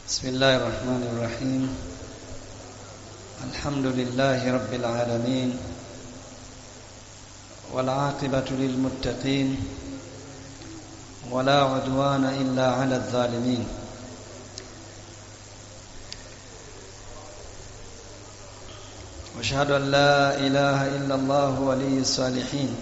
بسم الله الرحمن الرحيم الحمد لله رب العالمين والعاقبة للمتقين ولا عدوان إلا على الظالمين واشهد أن لا إله إلا الله ولي الصالحين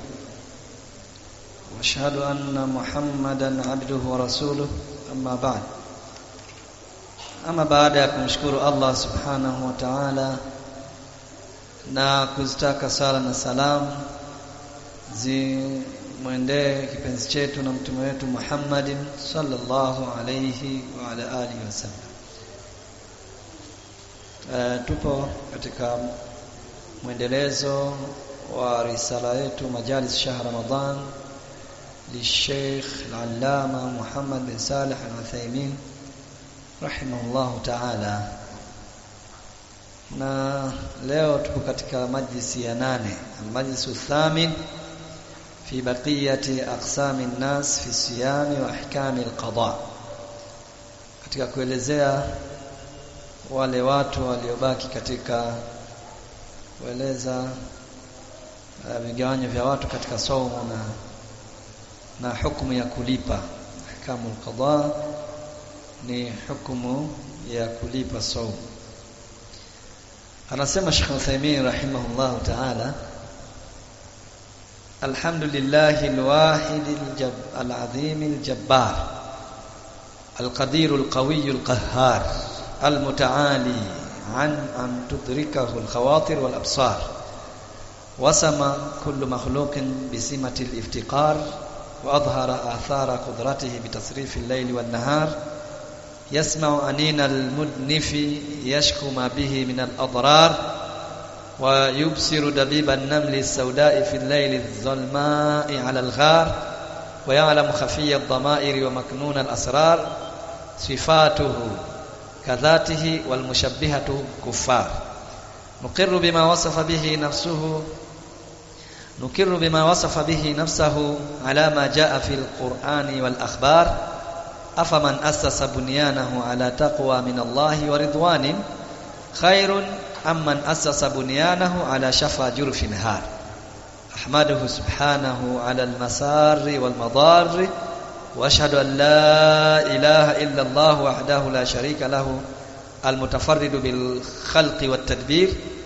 واشهد أن محمدا عبده ورسوله أما بعد ama baada ya kumshukuru Allah subhanahu wa ta'ala na kuzitaka sala na salam zimwendee kipenzi chetu na mtume wetu Muhammadin sallallahu alayhi wa ala alihi wasallam. Uh, tupo katika mwendelezo wa risala yetu majalis shahr Ramadan للشيخ العلامة محمد بن صالح العثيمين rahimahullahu ta'ala na leo tupo katika majlisi ya nane majlisu thamin fi baqiyati aqsami nnas fi siyami wa ahkami alqada katika kuelezea wale watu waliobaki katika kueleza vigawanyo vya watu katika saumu na na hukumu ya kulipa ahkamu alqada ni hukumu ya kulipa saumu anasema Sheikh Uthaymeen rahimahullah ta'ala alhamdulillah alwahid alazim aljabbar القدير القوي القهار المتعالي عن أن تدركه الخواطر والأبصار وسم كل مخلوق بسمة الافتقار وأظهر آثار قدرته بتصريف الليل والنهار يسمع أنين المدنف يشكو ما به من الأضرار ويبصر دبيب النمل السوداء في الليل الظلماء على الغار ويعلم خفي الضمائر ومكنون الأسرار صفاته كذاته والمشبهة كفار نقر بما وصف به نفسه نقر بما وصف به نفسه على ما جاء في القرآن والأخبار أفمن أسس بنيانه على تقوى من الله ورضوان خير أم من أسس بنيانه على شفا جرف نهار أحمده سبحانه على المسار والمضار وأشهد أن لا إله إلا الله وحده لا شريك له المتفرد بالخلق والتدبير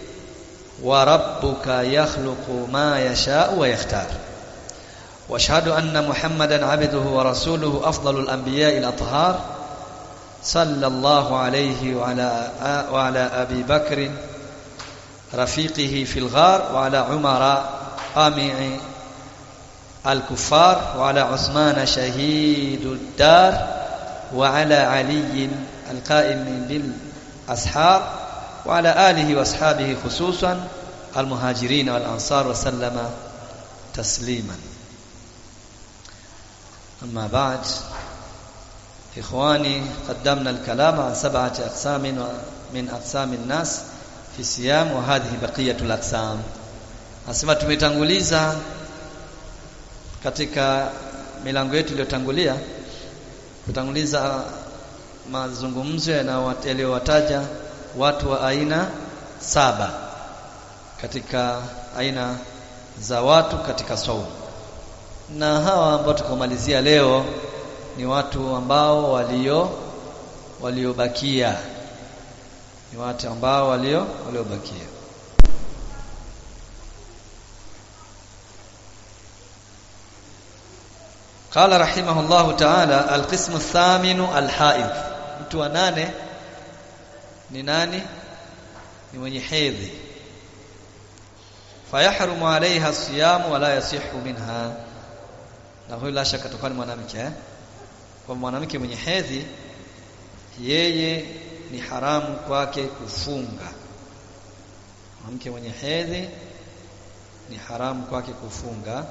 وربك يخلق ما يشاء ويختار واشهد ان محمدا عبده ورسوله افضل الانبياء الاطهار صلى الله عليه وعلى وعلى ابي بكر رفيقه في الغار وعلى عمر قامع الكفار وعلى عثمان شهيد الدار وعلى علي القائم بالاسحار وعلى اله واصحابه خصوصا المهاجرين والانصار وسلم تسليما أما بعد إخواني قدمنا الكلام عن سبعة أقسام من أقسام الناس في الصيام وهذه بقية الأقسام Asema tumetanguliza katika milango yetu iliyotangulia kutanguliza mazungumzo yaliyowataja watu wa aina saba katika aina za watu katika saumu na hawa ambao tukomalizia leo ni watu ambao walio waliobakia ni watu ambao walio waliobakia قال رحمه الله تعالى القسم الثامن الحائض mtu wa nane ni nani ni mwenye hedhi fayahrumu alaiha siyamu wala yasihu minha na huyu la shaka atakuwa ni mwanamke eh? kwa mwanamke mwenye hedhi yeye ni haramu kwake kufunga mwanamke mwenye hedhi ni haramu kwake kufunga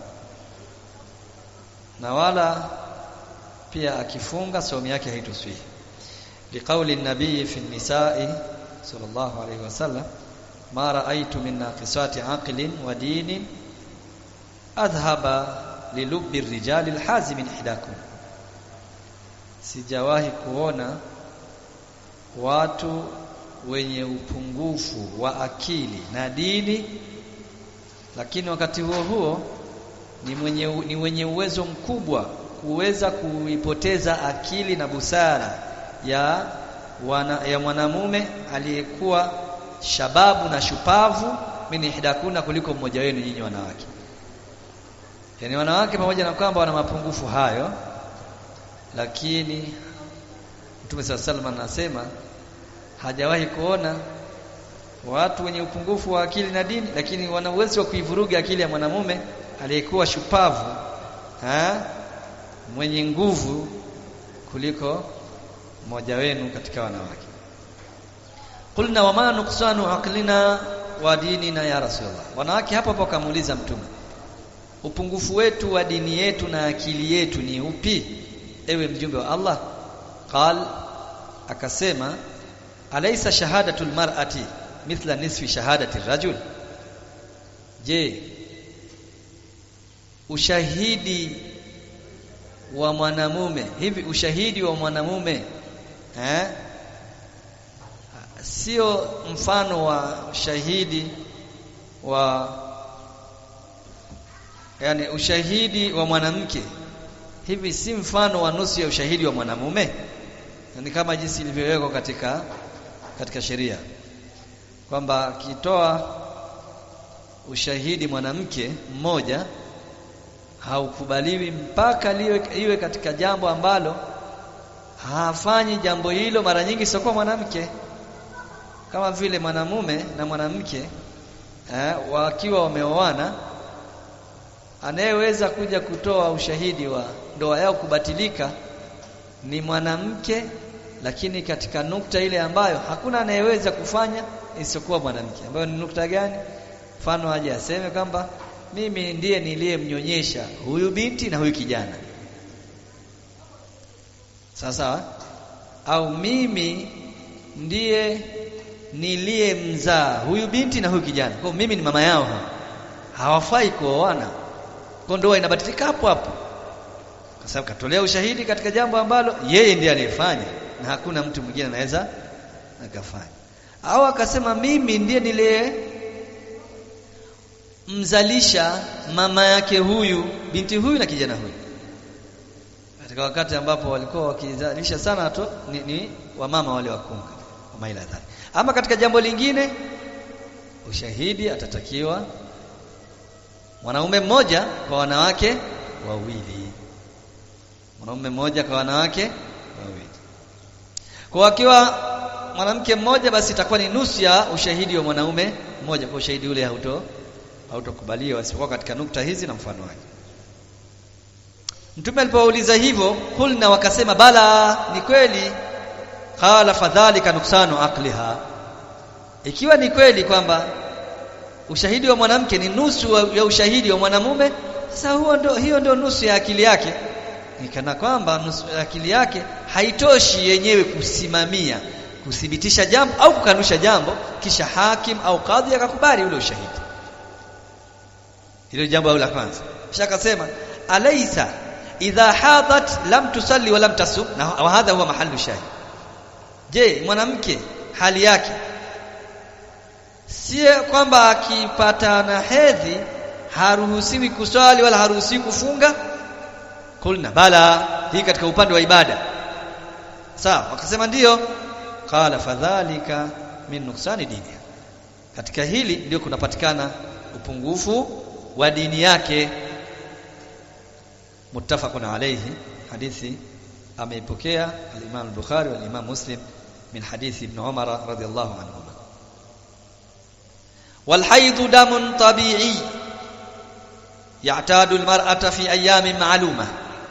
na wala pia akifunga saumu yake haitoswihi liqauli nabii fi nisai sallallahu alayhi wasallam ma raaitu min naqisati aqlin wa dinin adhhaba lilubi rijali alhazim ihdakum sijawahi kuona watu wenye upungufu wa akili na dini lakini wakati huo huo ni mwenye ni wenye uwezo mkubwa kuweza kuipoteza akili na busara ya wana, ya mwanamume aliyekuwa shababu na shupavu min ihdakuna kuliko mmoja wenu nyinyi wanawake yani wanawake pamoja na kwamba wana mapungufu hayo lakini Mtume SAW sallam anasema hajawahi kuona watu wenye upungufu wa akili na dini lakini wana uwezo wa kuivuruga akili ya mwanamume aliyekuwa shupavu ha? mwenye nguvu kuliko mmoja wenu katika wanawake qulna wama nuqsanu aqlina wa dinina ya rasulullah wanawake hapo hapo kamuuliza mtume upungufu wetu wa dini yetu na akili yetu ni upi ewe mjumbe wa Allah qal akasema alaysa shahadatul mar'ati mithla nisfi shahadati rajul je ushahidi wa mwanamume hivi ushahidi wa mwanamume eh sio mfano wa shahidi wa yani ushahidi wa mwanamke hivi si mfano wa nusu ya ushahidi wa mwanamume ni kama jinsi ilivyowekwa katika katika sheria kwamba akitoa ushahidi mwanamke mmoja haukubaliwi mpaka liwe, iwe katika jambo ambalo hafanyi jambo hilo mara nyingi sio kwa mwanamke kama vile mwanamume na mwanamke eh, wakiwa wameoana anayeweza kuja kutoa ushahidi wa ndoa yao kubatilika ni mwanamke lakini katika nukta ile ambayo hakuna anayeweza kufanya isiyokuwa mwanamke ambayo ni nukta gani mfano aje aseme kwamba mimi ndiye niliyemnyonyesha huyu binti na huyu kijana sasa au mimi ndiye niliyemzaa huyu binti na huyu kijana kwa mimi ni mama yao hawafai kuoana kwa ndoa inabatilika hapo hapo kwa sababu katolea ushahidi katika jambo ambalo yeye ndiye aliyefanya na hakuna mtu mwingine anaweza akafanya au akasema mimi ndiye niliye mzalisha mama yake huyu binti huyu na kijana huyu katika wakati ambapo walikuwa wakizalisha sana tu ni, ni wamama wale wakunga wa ila dhali ama katika jambo lingine ushahidi atatakiwa mwanaume mmoja kwa wanawake wawili mwanaume mmoja kwa wanawake wawili kwa akiwa mwanamke mmoja basi itakuwa ni nusu ya ushahidi wa mwanaume mmoja kwa ushahidi ule hauto hautokubaliwa isipokuwa katika nukta hizi na mfano wake Mtume alipouliza hivyo kulna wakasema bala ni kweli qala fadhalika nuksanu aqliha ikiwa ni kweli kwamba ushahidi wa mwanamke ni nusu ya ushahidi wa mwanamume sasa huo ndo, hiyo ndio nusu ya akili yake nikana kwamba nusu ya akili yake haitoshi yenyewe kusimamia kuthibitisha jambo au kukanusha jambo kisha hakim au kadhi akakubali ule ushahidi hilo jambo la kwanza kisha akasema alaysa idha hadat lam tusalli wa lam tasum na hadha huwa mahallu shahid je mwanamke hali yake si kwamba akipata na hedhi haruhusiwi kuswali wala haruhusiwi kufunga kulna bala hii katika upande wa ibada sawa wakasema ndiyo qala fadhalika min nuksani dini katika hili ndio kunapatikana upungufu wa dini yake muttafaqun alayhi hadithi ameipokea al-Imam al-Bukhari wal Imam Muslim min hadithi Ibn Umar radiyallahu anhuma wal hayd damun tabi'i ya'tadu al-mar'ata fi ayamin ma'lumah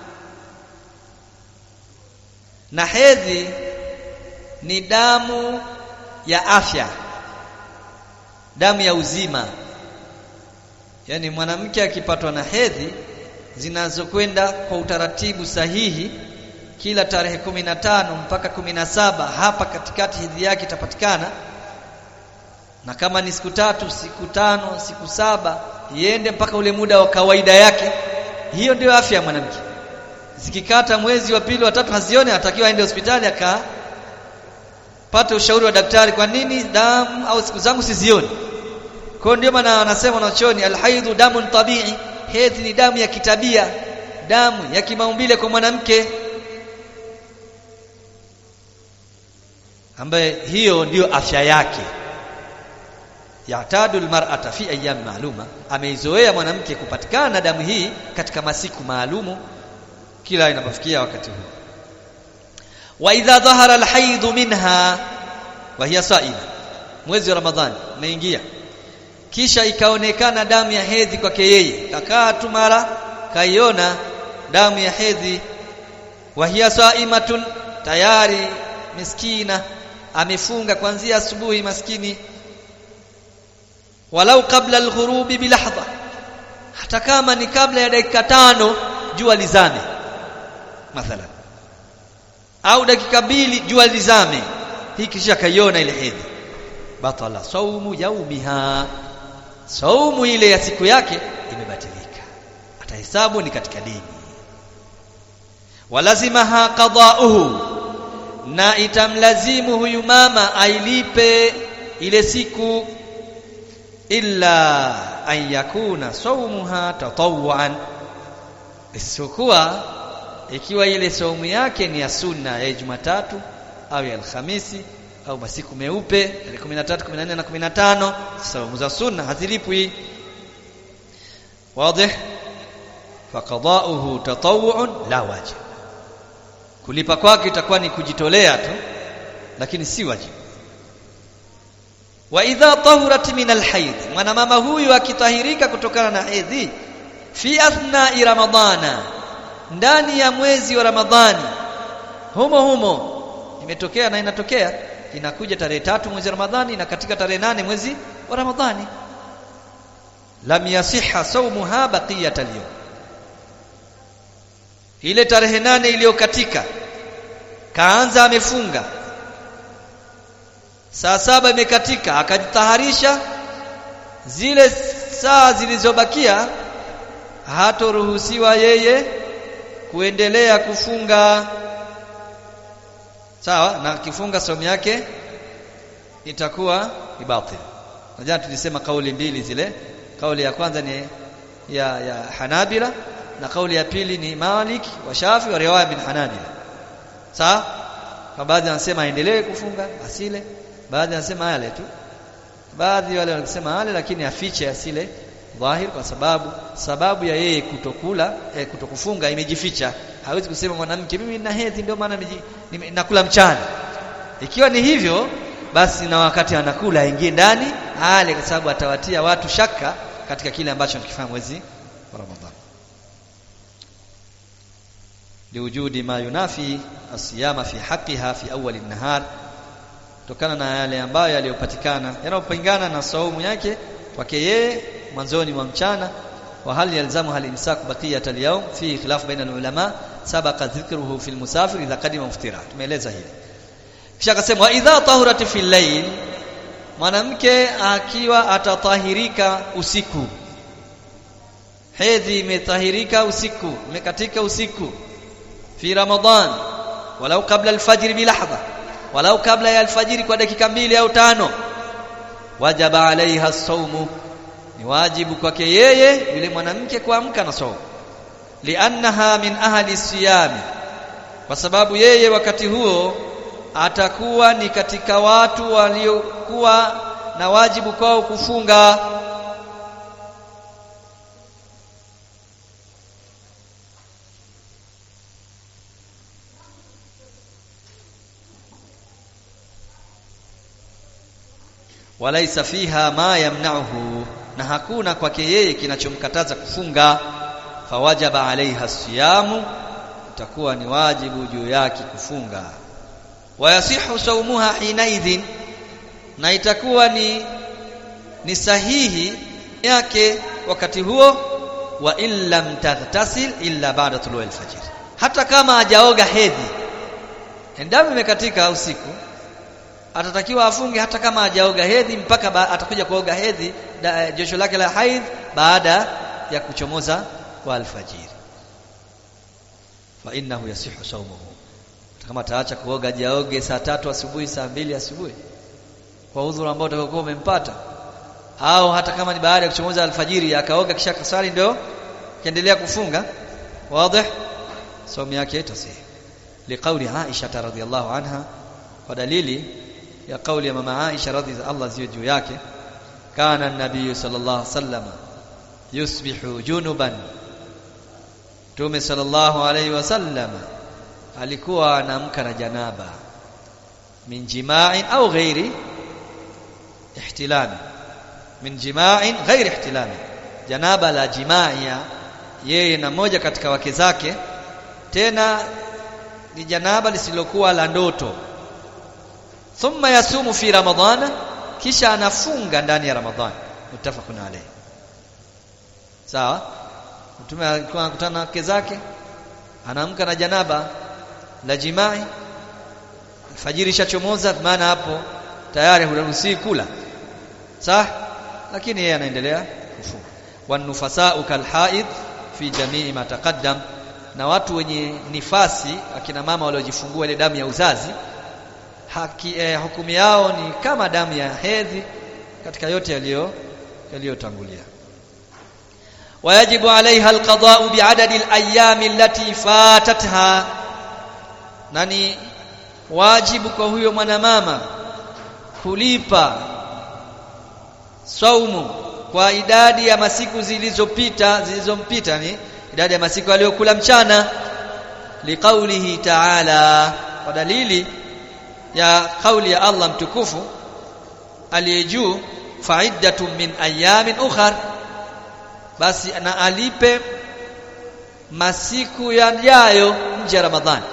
na hedhi ni damu ya afya damu ya uzima yani mwanamke akipatwa na hedhi zinazokwenda kwa utaratibu sahihi kila tarehe kumi na tano mpaka kumi na saba hapa katikati hedhi yake itapatikana na kama ni siku tatu siku tano siku saba iende mpaka ule muda wa kawaida yake hiyo ndio afya ya mwanamke zikikata mwezi wa pili wa tatu hazione atakiwa aende hospitali aka pate ushauri wa daktari kwa nini damu au siku zangu sizioni kwa ndio maana wanasema wanachoni alhaidhu damun tabii hedhi ni damu ya kitabia damu ya kimaumbile kwa mwanamke ambaye hiyo ndiyo afya yake yatadu almar'ata fi ayyam maaluma ameizoea mwanamke kupatikana na damu hii katika masiku maalumu kila inapofikia wakati huu wa idha dhahara alhaid minha wa hiya sa'ima mwezi wa ramadhani umeingia kisha ikaonekana damu ya hedhi kwake yeye kakaa tu mara kaiona damu ya hedhi wa hiya sa'imatun tayari miskina amefunga kuanzia asubuhi maskini walau kabla alghurubi bilahdha hata kama ni kabla ya dakika tano jua lizame mathalan au dakika mbili jua lizame hii kisha kaiona ile hedhi batala saumu yaumiha saumu ile ya siku yake imebatilika atahesabu ni katika dini walazimaha qada'uhu na itamlazimu huyu mama ailipe ile siku illa an yakuna saumuha tatawwan isipokuwa ikiwa ile saumu yake ni ya sunna ya Jumatatu au ya Alhamisi au masiku meupe ya 13 14 na 15 saumu za sunna hazilipwi wazi faqada'uhu tatawwun la wajib kulipa kwake itakuwa ni kujitolea tu lakini si wajibu wa idha tahurat min alhayd mwanamama huyu akitahirika kutokana na hedhi fi athna'i ramadhana ndani ya mwezi wa ramadhani humo humo imetokea na inatokea inakuja tarehe tatu mwezi wa ramadhani na katika tarehe nane mwezi wa ramadhani lam yasiha sawmuha baqiyat al ile tarehe nane iliyokatika kaanza amefunga saa saba imekatika akajitaharisha zile saa zilizobakia hatoruhusiwa yeye kuendelea kufunga sawa na akifunga somo yake itakuwa ni batil najana tulisema kauli mbili zile kauli ya kwanza ni ya ya Hanabila na kauli ya pili ni Malik wa Shafi wa riwaya bin Hanabila sawa kwa baadhi wanasema aendelee kufunga asile baadhi wanasema yale tu baadhi wale wanasema yale lakini afiche asile dhahir kwa sababu sababu ya yeye kutokula eh, kutokufunga imejificha hawezi kusema mwanamke mimi nina hedhi ndio maana nakula mchana ikiwa ni hivyo basi na wakati anakula aingie ndani ale kwa sababu atawatia watu shaka katika kile ambacho anakifanya mwezi wa Ramadhani liwujudi ma yunafi asiyama fi haqqiha fi awwal an-nahar kutokana na yale ambayo yaliyopatikana yanayopingana na saumu yake kwake yeye mwanzoni mwa mchana wa hal yalzamu hal imsak baqiyat al-yawm fi khilaf baina al-ulama sabaqa dhikruhu fi al-musafir idha qadima muftira tumeeleza hili kisha akasema wa idha tahurat fi al-layl mwanamke akiwa atatahirika usiku hedhi imetahirika usiku imekatika usiku fi ramadhan walau kabla al-fajr bi lahdha walau kabla ya alfajiri kwa dakika mbili au tano wajaba alaiha saumu ni wajibu kwake yeye yule mwanamke kuamka na saumu liannaha min ahli siyami kwa sababu yeye wakati huo atakuwa ni katika watu waliokuwa na wajibu kwao kufunga walaisa fiha ma yamna'uhu na hakuna kwake yeye kinachomkataza kufunga fawajaba alaiha siyamu itakuwa ni wajibu juu yake kufunga wayasihu saumuha hinaidhin na itakuwa ni ni sahihi yake wakati huo wa illam taghtasil illa ba'da tulu'il fajr hata kama hajaoga hedhi endapo imekatika usiku atatakiwa afunge hata kama hajaoga hedhi mpaka ba, atakuja kuoga hedhi josho lake la haidh baada ya kuchomoza kwa alfajiri fa innahu yasihu sawmuhu kama ataacha kuoga jaoge saa tatu asubuhi saa mbili asubuhi kwa udhuru ambao utakokuwa umempata au hata kama ni baada ya kuchomoza alfajiri akaoga kisha kaswali ndio kiendelea kufunga wazi somo yake itasihi liqauli Aisha radhiyallahu anha kwa dalili ya kauli ya mama Aisha radhi Allah ziwe juu yake kana nabii sallallahu alaihi wasallam yusbihu junuban Mtume sallallahu alaihi wasallam alikuwa anaamka na janaba min jima'in au ghairi ihtilami min jima'in ghairi ihtilami janaba la jima'ia yeye na moja katika wake zake tena ni janaba lisilokuwa la ndoto thumma yasumu fi ramadhana kisha anafunga ndani ya ramadhani mutafaqun alayhi sawa mtume alikuwa anakutana na wake zake anaamka na janaba la jimai alfajiri ishachomoza maana hapo tayari huruhusi kula sawa lakini yeye anaendelea kufunga wanufasau kalhaid fi jamii ma taqaddam na watu wenye nifasi akina mama waliojifungua ile damu ya uzazi haki eh, hukumu yao ni kama damu ya hedhi katika yote yaliyo yaliyotangulia ويجب عليها القضاء بعدد الايام التي فاتتها nani wajibu kwa huyo mwanamama kulipa saumu kwa idadi ya masiku zilizopita zilizompita ni idadi ya masiku aliyokula mchana liqaulihi ta'ala kwa dalili ya kauli ya Allah mtukufu aliyejuu fa'iddatun min ayamin ukhar basi na alipe masiku yajayo nje ya Ramadhani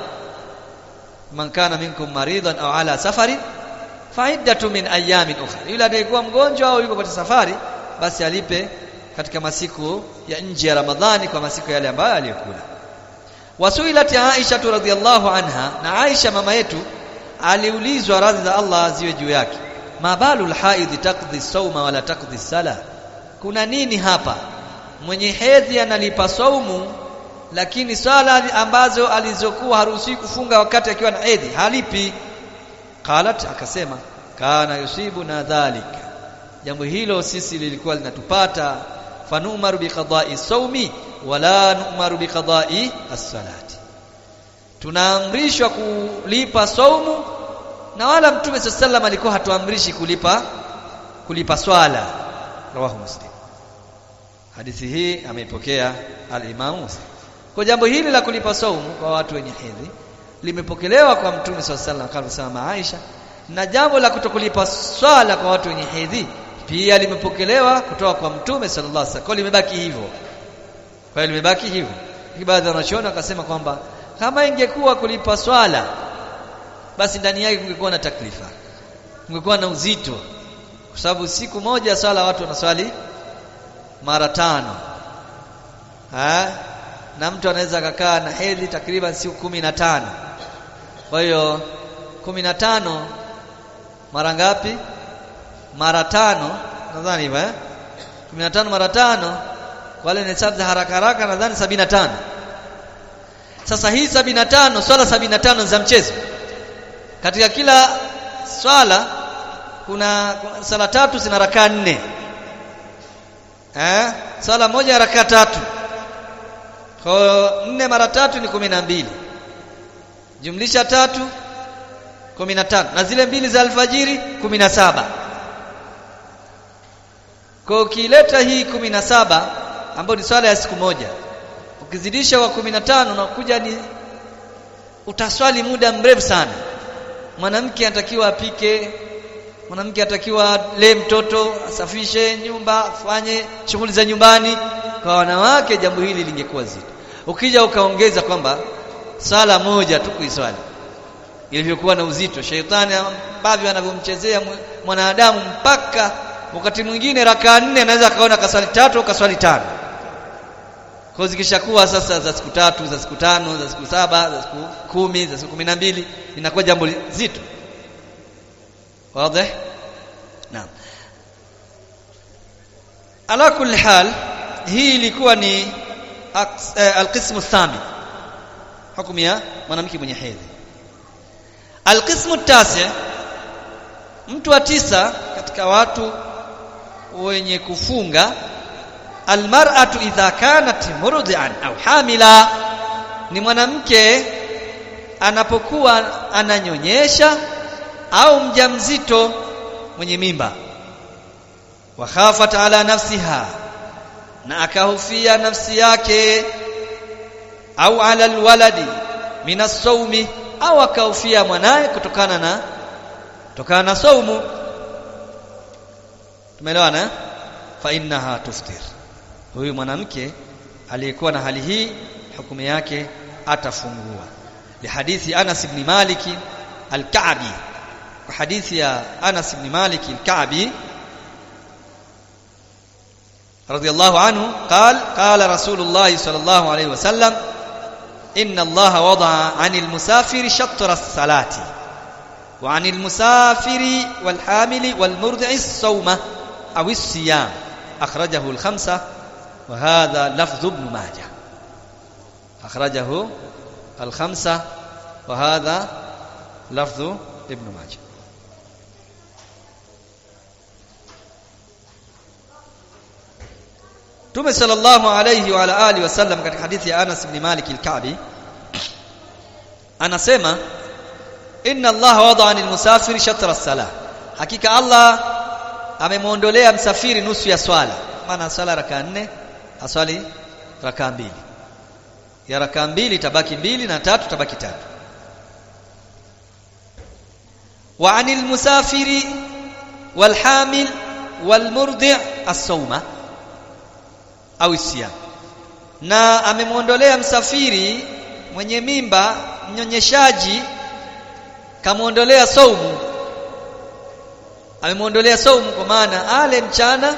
man kana minkum maridan au ala safari fa'iddatu min ayamin ukhra yule atakayekuwa mgonjwa au yuko katika safari basi alipe katika masiku ya nje ya Ramadhani kwa masiku yale ambayo aliyokula wasuilat Aisha radhiyallahu anha na Aisha mama yetu aliulizwa radhi za Allah ziwe juu yake mabalu alhaidhi taqdi sawma wala taqdi sala kuna nini hapa mwenye hedhi analipa saumu lakini swala ambazo alizokuwa haruhusi kufunga wakati akiwa na hedhi halipi qalat akasema kana yusibu na dhalika jambo hilo sisi lilikuwa linatupata fanumaru biqada'i saumi wala numaru biqada'i as-salati tunaamrishwa kulipa saumu na wala mtume sallallahu alikuwa hatuamrishi kulipa kulipa swala rawahu muslim hadithi hii ameipokea al-Imam Muslim kwa jambo hili la kulipa saumu kwa watu wenye hedhi limepokelewa kwa mtume sallallahu alaihi wasallam kama Aisha na jambo la kutokulipa swala kwa watu wenye hedhi pia limepokelewa kutoka kwa mtume sallallahu alaihi wasallam kwa limebaki hivyo kwa limebaki hivyo baadhi wanachoona wakasema kwamba kama ingekuwa kulipa swala basi ndani yake kungekuwa na taklifa kungekuwa na uzito kwa sababu siku moja swala watu wanaswali mara tano ha? na mtu anaweza akakaa na hedhi takriban siku kumi na tano kwa hiyo kumi na tano mara ngapi mara tano nadhani hivyo eh kumi na tano mara tano wale ni hesabu za haraka haraka nadhani sabini na tano sasa hii sabini na tano swala sabini na tano za mchezo katika kila swala kuna, kuna sala tatu zina rakaa nne eh sala moja raka tatu kwa nne mara tatu ni kumi na mbili jumlisha tatu kumi na tano na zile mbili za alfajiri kumi na saba kwa ukileta hii kumi na saba ambayo ni swala ya siku moja ukizidisha kwa kumi na tano unakuja ni utaswali muda mrefu sana mwanamke anatakiwa apike mwanamke atakiwa lee mtoto asafishe nyumba afanye shughuli za nyumbani kwa wanawake jambo hili lingekuwa zito ukija ukaongeza kwamba sala moja tu kuiswali ilivyokuwa na uzito sheitani ambavyo anavyomchezea mwanadamu mpaka wakati mwingine rakaa nne anaweza akaona kaswali tatu au kaswali tano kwa zikishakuwa sasa za siku tatu za siku tano za siku saba za siku kumi za siku kumi na mbili inakuwa jambo zito واضح نعم على كل حال hii ilikuwa ni alqismu الثامن hukumu ya mwanamke mwenye hedhi alqismu tasi mtu wa tisa katika watu wenye kufunga almar'atu idha kanat murdi'an au hamila ni mwanamke anapokuwa ananyonyesha au mjamzito mwenye mimba wa khafat ala nafsiha na akahofia nafsi yake au ala alwaladi min as-sawmi au akahofia mwanaye kutokana na kutokana na saumu tumeelewana fa innaha tuftir huyu mwanamke aliyekuwa na hali hii hukumu yake atafungua lihadithi Anas ibn Malik al-Ka'bi kwa hadithi ya Anas ibn Malik al-Ka'bi رضي الله عنه قال قال رسول الله صلى الله عليه وسلم إن الله وضع عن المسافر شطر الصلاة وعن المسافر والحامل والمرضع الصوم أو الصيام أخرجه الخمسة وهذا لفظ ابن ماجه أخرجه الخمسة وهذا لفظ ابن ماجه Mtume sallallahu alayhi wa ala alihi wasallam katika hadithi ya Anas ibn Malik al-Ka'bi anasema inna Allah wada'a lil musafir shatra as-salah hakika Allah amemwondolea msafiri nusu ya swala maana swala raka nne aswali raka mbili ya raka mbili tabaki mbili na tatu tabaki tatu wa anil musafiri wal hamil wal murdi' as-sawma au siyam na amemwondolea msafiri mwenye mimba mnyonyeshaji kamwondolea saumu amemwondolea saumu kwa maana ale mchana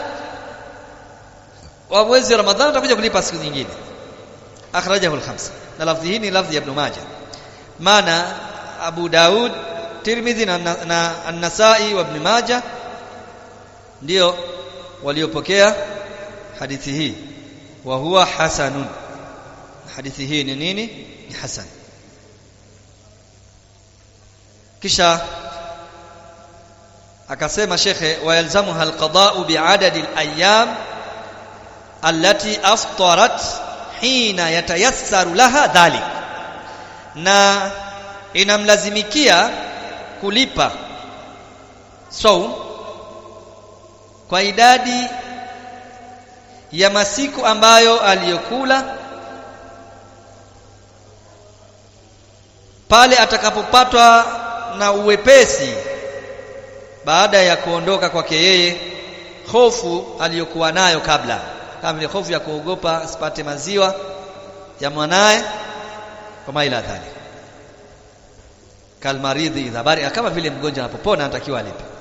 wa mwezi wa Ramadhani atakuja kulipa siku nyingine akhrajahu al-khamsa na lafzi hii ni lafzi ya Ibn Majah maana Abu Daud Tirmidhi na, na, na An-Nasa'i wa Ibn Majah ndio waliopokea hadithi hii wa huwa hasanun hadithi hii ni nini ni hasan kisha akasema shekhe wayalzamuha alqada'u bi'adadi al-ayyam allati aftarat hina yatayassaru laha dhalik na inamlazimikia kulipa saum kwa idadi ya masiku ambayo aliyokula pale atakapopatwa na uwepesi baada ya kuondoka kwake yeye hofu aliyokuwa nayo kabla kama vile hofu ya kuogopa asipate maziwa ya mwanaye kama ila dhali kalmaridhi idha bari kama vile mgonjwa anapopona anatakiwa alipe